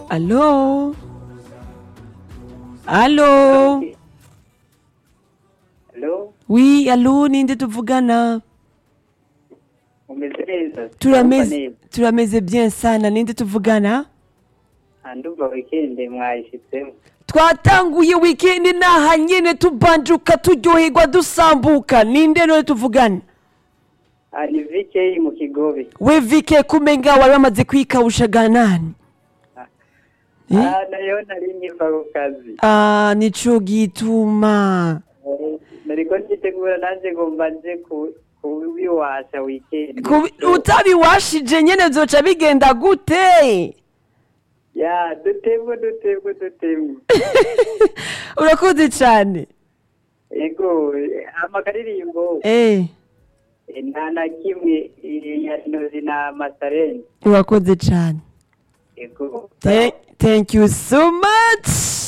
Allô Allô Hello, Oui, allô ninde tuvugana umeze neza turameze turameze bien sana ninde tuvugana ndumva weekend mwayishyitsemo twatanguye weekend naha nyene tubanjuka turyoherwa dusambuka ninde none tuvugana Ah, ni vikeyi mu kigobe we vike kumenga wari wamaze kwikawushaga nani Eh? Ah, nayo nari nkiva ku kazi Ah, nico gituma Eh, nariko nditegura nanje ngo mbanze ku- kubiwasha weekend Kubi- utabiwashije nyene vyoca bigenda gute ya dutemwe dutemwe dutemwe urakoze cane ego amakaririmbo eh eh, nta na kimwe eh, ya nozi na masareni urakoze cane ego Thank- thank you so much